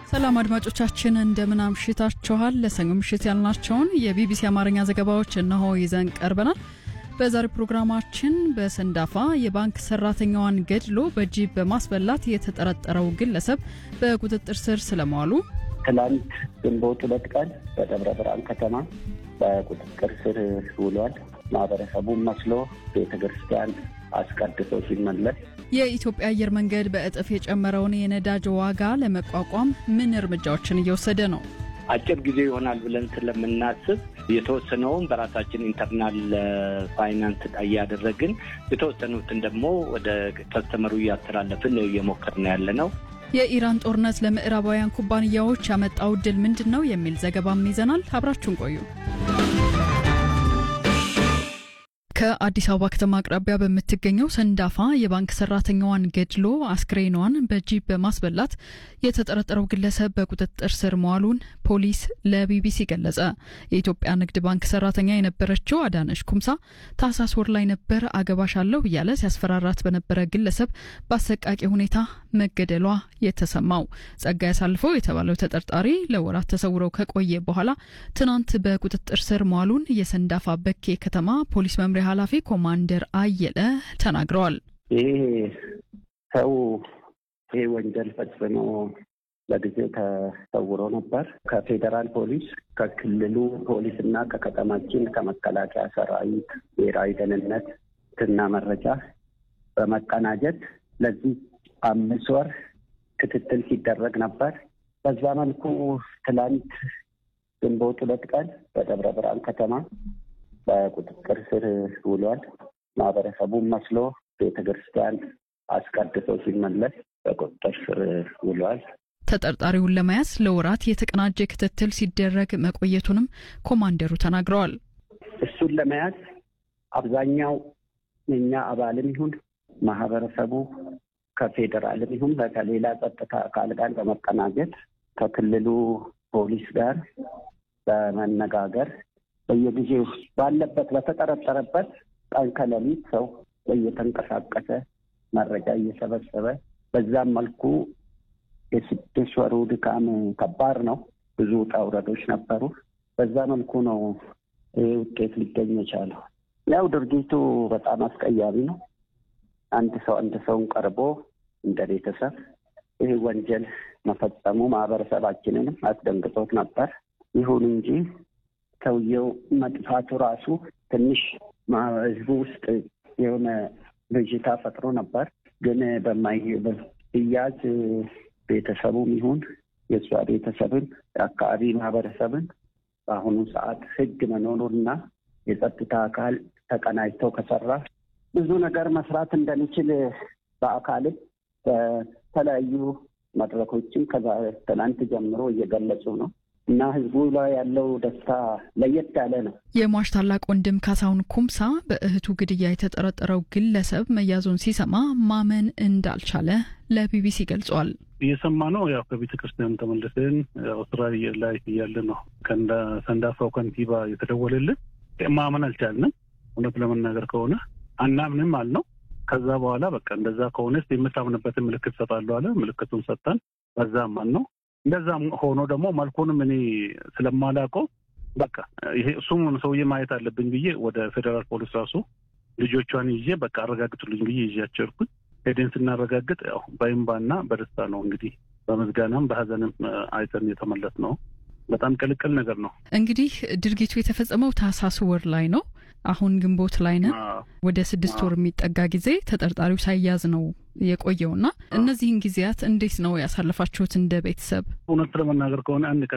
ሰላም አድማጮቻችን እንደምን አምሽታችኋል። ለሰኞ ምሽት ያልናቸውን የቢቢሲ አማርኛ ዘገባዎች እነሆ ይዘን ቀርበናል። በዛሬው ፕሮግራማችን በሰንዳፋ የባንክ ሰራተኛዋን ገድሎ በጂፕ በማስበላት የተጠረጠረው ግለሰብ በቁጥጥር ስር ስለመዋሉ፣ ትላንት ግንቦት ሁለት ቀን በደብረ ብርሃን ከተማ በቁጥጥር ስር ውሏል። ማህበረሰቡን መስሎ ቤተ ክርስቲያን አስቀድሶ ሲመለስ የኢትዮጵያ አየር መንገድ በእጥፍ የጨመረውን የነዳጅ ዋጋ ለመቋቋም ምን እርምጃዎችን እየወሰደ ነው? አጭር ጊዜ ይሆናል ብለን ስለምናስብ የተወሰነውን በራሳችን ኢንተርናል ፋይናንስ እያደረግን የተወሰኑትን ደግሞ ወደ ከስተመሩ እያስተላለፍን እየሞከርን ያለ ነው። የኢራን ጦርነት ለምዕራባውያን ኩባንያዎች ያመጣው ድል ምንድን ነው የሚል ዘገባም ይዘናል። አብራችሁን ቆዩ። ከአዲስ አበባ ከተማ አቅራቢያ በምትገኘው ሰንዳፋ የባንክ ሰራተኛዋን ገድሎ አስክሬኗን በጂፕ በማስበላት የተጠረጠረው ግለሰብ በቁጥጥር ስር መዋሉን ፖሊስ ለቢቢሲ ገለጸ። የኢትዮጵያ ንግድ ባንክ ሰራተኛ የነበረችው አዳነሽ ኩምሳ ታህሳስ ወር ላይ ነበር አገባሻለሁ እያለ ሲያስፈራራት በነበረ ግለሰብ በአሰቃቂ ሁኔታ መገደሏ የተሰማው። ጸጋይ አሳልፈው የተባለው ተጠርጣሪ ለወራት ተሰውረው ከቆየ በኋላ ትናንት በቁጥጥር ስር መዋሉን የሰንዳፋ በኬ ከተማ ፖሊስ መምሪያ ኃላፊ ኮማንደር አየለ ተናግረዋል። ይህ ሰው ይህ ወንጀል ፈጽሞ ለጊዜው ተሰውሮ ነበር። ከፌዴራል ፖሊስ፣ ከክልሉ ፖሊስ እና ከከተማችን ከመከላከያ ሰራዊት ብሔራዊ ደህንነት እና መረጃ በመቀናጀት ለዚህ አምስት ወር ክትትል ሲደረግ ነበር። በዛ መልኩ ትላንት ግንቦት ሁለት ቀን በደብረ ብርሃን ከተማ በቁጥጥር ስር ውሏል። ማህበረሰቡን መስሎ ቤተ ክርስቲያን አስቀድሶ ሲመለስ በቁጥጥር ስር ውሏል። ተጠርጣሪውን ለመያዝ ለወራት የተቀናጀ ክትትል ሲደረግ መቆየቱንም ኮማንደሩ ተናግረዋል። እሱን ለመያዝ አብዛኛው የኛ አባልም ይሁን ማህበረሰቡ ከፌዴራልም ይሁን ከሌላ ጸጥታ አካል ጋር በመቀናጀት ከክልሉ ፖሊስ ጋር በመነጋገር በየጊዜው ባለበት በተጠረጠረበት ቀን ከሌሊት ሰው እየተንቀሳቀሰ መረጃ እየሰበሰበ በዛም መልኩ የስድስት ወሩ ድካም ከባድ ነው። ብዙ ውጣ ውረዶች ነበሩ። በዛ መልኩ ነው ይህ ውጤት ሊገኝ የቻለው። ያው ድርጊቱ በጣም አስቀያሚ ነው። አንድ ሰው አንድ ሰውን ቀርቦ እንደ ቤተሰብ ይህ ወንጀል መፈጸሙ ማህበረሰባችንንም አስደንግጦት ነበር። ይሁን እንጂ ሰውየው መጥፋቱ ራሱ ትንሽ ህዝቡ ውስጥ የሆነ ብዥታ ፈጥሮ ነበር። ግን በማይያዝ ቤተሰቡም ይሁን የእሷ ቤተሰብን የአካባቢ ማህበረሰብን በአሁኑ ሰዓት ህግ መኖሩና የጸጥታ አካል ተቀናጅተው ከሰራ ብዙ ነገር መስራት እንደሚችል በአካልም በተለያዩ መድረኮችም ከትናንት ጀምሮ እየገለጹ ነው እና ህዝቡ ላይ ያለው ደስታ ለየት ያለ ነው። የሟች ታላቅ ወንድም ካሳሁን ኩምሳ በእህቱ ግድያ የተጠረጠረው ግለሰብ መያዙን ሲሰማ ማመን እንዳልቻለ ለቢቢሲ ገልጿል። እየሰማ ነው። ያው ከቤተ ክርስቲያን ተመልሰን ያው ስራ ላይ እያለ ነው ከሰንዳፋው ከንቲባ የተደወለልን። ማመን አልቻልንም። እውነት ለመናገር ከሆነ አናምንም አልነው። ከዛ በኋላ በቃ እንደዛ ከሆነ የምታምንበትን ምልክት ሰጣለሁ አለ። ምልክቱን ሰጠን። በዛም ማን ነው እንደዛም ሆኖ ደግሞ መልኩንም እኔ ስለማላውቀው በቃ ይሄ እሱም ሰውዬ ማየት አለብኝ ብዬ ወደ ፌዴራል ፖሊስ ራሱ ልጆቿን ይዤ በቃ አረጋግጡልኝ ብዬ ይዣቸው ሄድኩኝ። ሄደን ስናረጋግጥ ያው በእምባና በደስታ ነው እንግዲህ በምስጋናም በሀዘንም አይተን የተመለስ ነው። በጣም ቅልቅል ነገር ነው። እንግዲህ ድርጊቱ የተፈጸመው ታህሳስ ወር ላይ ነው። አሁን ግንቦት ላይ ነን። ወደ ስድስት ወር የሚጠጋ ጊዜ ተጠርጣሪው ሳይያዝ ነው የቆየውና እነዚህን ጊዜያት እንዴት ነው ያሳለፋችሁት እንደ ቤተሰብ? እውነት ለመናገር ከሆነ አንድ